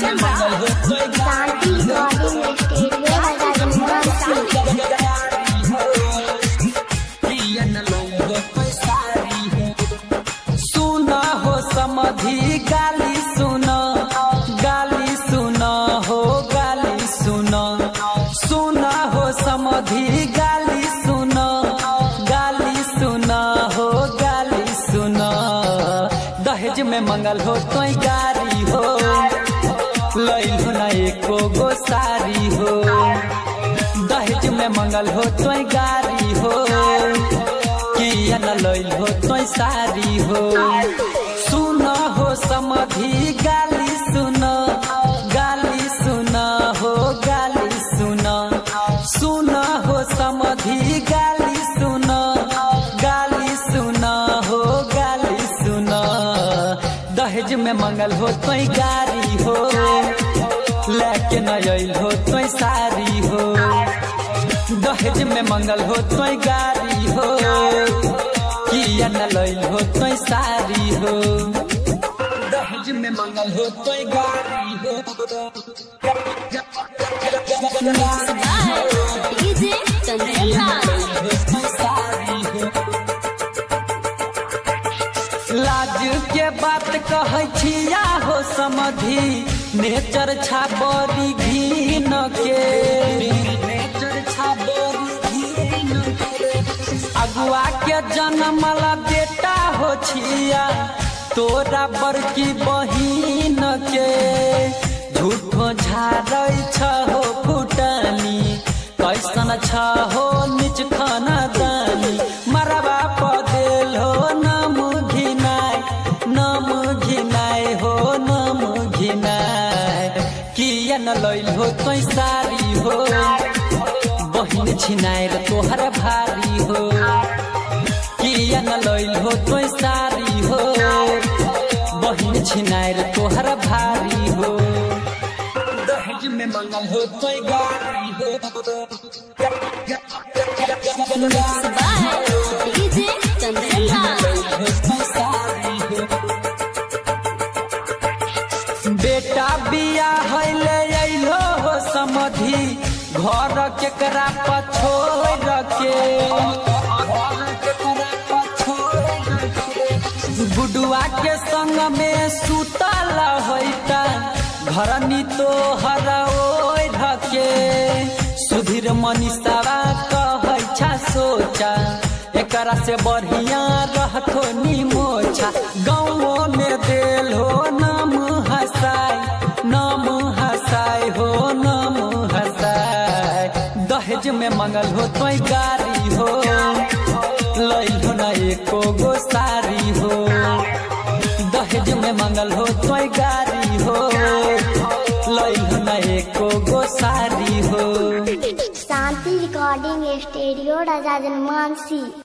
Kanchan Raj Shanti recording studio Rajasthan सुना हो समधी गाली सुना गाली सुना हो गाली सुना सुना हो समधी गाली सुना गाली सुना हो गाली सुना दहेज में मंगल हो तो गारी हो लैल हो ना एको गो सारी हो दहेज में मंगल हो तो गारी हो किया न लैल हो तो सारी हो सुन हो समधी गाली सुन गाली सुन हो गाली सुन सुन हो समधी गाली सुन गाली सुन हो गाली सुन दहेज में मंगल हो तो गारी हो लेके न अल हो तो सारी हो दहेज में मंगल हो तो गारी हो किया न लैल हो तो सारी हो दहेज में मंगल हो तो गारी हो डीजे कंचन राज लाज के बात कहै छिया हो समधी नेचर छाबरी घीन के नेचर छाबरी घीन अगुआ के जन्मला बेटा हो छिया तोरा बड़की बहिन के झूठो झाड़ै छ हो फुटानी कैसन छ हो निच खाना दानी मरबा पदेल हो नम घिनाय नम घिनाय हो नम घिनाय किया न लैल हो तो सारी हो बहिन छिनाएर तोहर भारी हो किया न लैल हो तो सारी हो बहिन छिनाएर तोहर भारी हो दहेज में मंगल हो तो गारी हो डीजे कंचन राज बेटा बिया हैले अइलो हो समधी घर केकरा पछोड़ के गुडुआ के संग में सुतल होइता घर नी तो हर ओढ़ के सुधीर मनीषावा कहै छा सोचा एकरा से बढ़िया रहतो निमोछा गाँवों में देल हो नाम हसाय नाम हसाय हो नाम हसाय दहेज में मंगल हो तो गारी हो लैल हो ना एको गो सारी हो दहेज में मंगल हो तो गारी हो लैल हो ना एको गो सारी हो शांति रिकॉर्डिंग स्टूडियो राजस्थान